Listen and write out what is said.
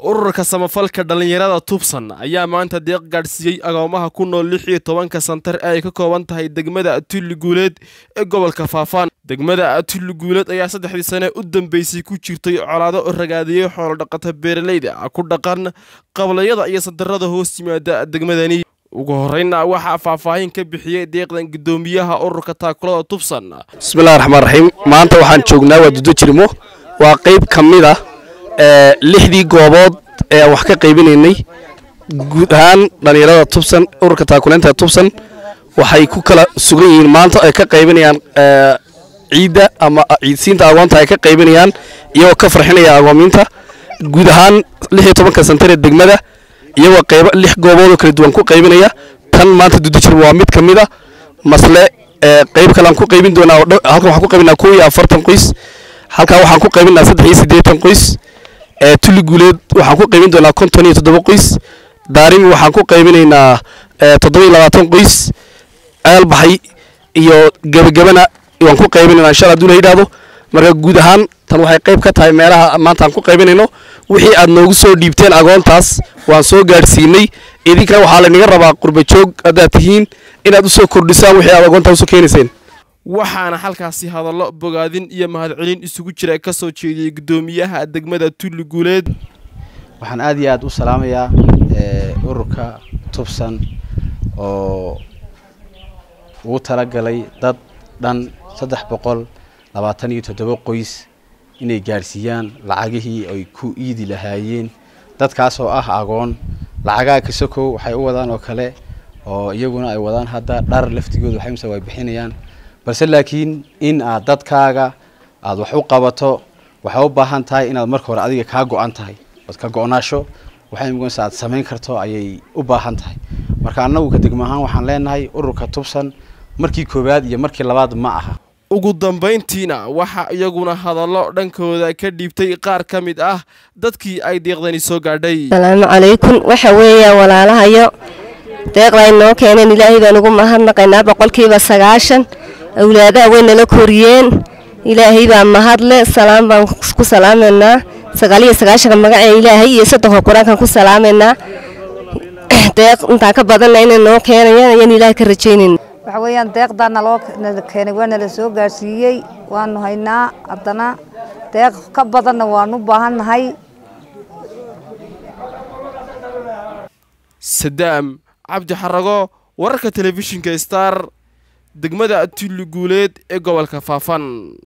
ururka samafalka dhallinyarada tubsan ayaa maanta deeq gaadhsiiyey agoomaha ku nool lix iyo tobanka santar ee ay ka kooban tahay degmada tulli guuleed ee gobolka faafaan degmada tulli guuleed ayaa saddexdii sane u dambeysay ku jirtay colaado ragaadiyey xoolodhaqata beeralayda ku dhaqan qablayada iyo santarada hoos yimaada degmadani ugu horreynna waxaa faahfaahin ka bixiyey deeqdan guddoomiyaha ururka taakulada tubsan bismillahi raxmaan raxiim maanta waxaan joognaa waa dudo jirmo waa qayb ka mid ah lixdii goobood ee aan wax ka qaybinaynay guud ahaan dhallinyarada tubsan ururka taakuleynta tubsan waxay ku kala sugan yihiin maanta ay ka qaybinayaan ciidda ama ciidsiinta agoonta ay ka qaybinayaan iyagoo ka farxinaya agoomiinta guud ahaan lix iyo tobanka santar ee degmada iyagoo qayb lix gooboodoo kala duwan ku qaybinaya tan maanta dudo jirmo waa mid ka mid a masle qayb kale aan ku qaybin doonaa halkan waxaan ku qaybinaa kow iyo afartan qoys halkaa waxaan ku qaybinaa saddex iyo siddeetan qoys tulli guuleed waxaan ku qaybin doonaa konton iyo toddoba qoys daarimi waxaan ku qaybinaynaa toddoba iyo labaatan qoys aalbaxay iyo gebagabana waan ku qaybinaynaa insha allah haduu la yidhaahdo marka guud ahaan tan waxay qayb ka tahay meelaha maanta aan ku qaybinayno wixii aad noogu soo dhiibteen agoontaas waan soo gaadhsiinay idinkana waxaa laynaga rabaa qurba joog haddaad tihiin inaad usoo kordhisaan wixii aad agoontaa usoo keenayseen waxaana halkaasi hadallo bogaadin iyo mahadcelin isugu jira ka soo jeediyey guddoomiyaha degmada tulli guuleed waxaan aad iyo aad u salaamayaa ururka tubsan oo ugu talagalay dad dhan saddex boqol labaatan iyo toddoba qoys inay gaadhsiiyaan lacagihii ay ku iidi lahaayeen dadkaas oo ah agoon lacagaha kasokow waxay u wadaan oo kale oo iyaguna ay wadaan hadda dhar laftigooda waxay mise way bixinayaan balse laakiin in aad dadkaaga aada wax u qabato waxay u baahan tahay inaad marka hore adiga kaa go-an tahay ood ka go-naasho waxay muganaysa aad samayn karto ayay u baahan tahay marka annagu ka degmo ahaan waxaan leenahay ururka tubsan markii koowaad iyo markii labaad ma aha ugu dambayntiina waxaa iyaguna hadallo dhankooda ka dhiibtay qaar ka mid ah dadkii ay deeqdani soo gaadhay asalaamu calaykum waxa weeyaan walaalahayo deeqda ay noo keeneen ilaahay baan ugu mahadnaqaynaa boqolkiiba sagaashan awlaadaha way nala koriyeen ilaahay baa mahadle salaam baan ku salaamaynaa sagaaliyo sagaashanka magaca ilaahay iyo soddonka qur-aankan ku salaamaynaa deeq intaa ka badanna inay noo keenayaan ayaan ilaahay ka rajaynayna waxa weeyaan deeqdaa naloo keenay waa nala soo gaarsiiyey waanu haynaa haddana deeq ka badanna waanu baahannahay sadaam cabdi xarago wararka telefishinka star degmada tulli guuleed ee gobolka faafan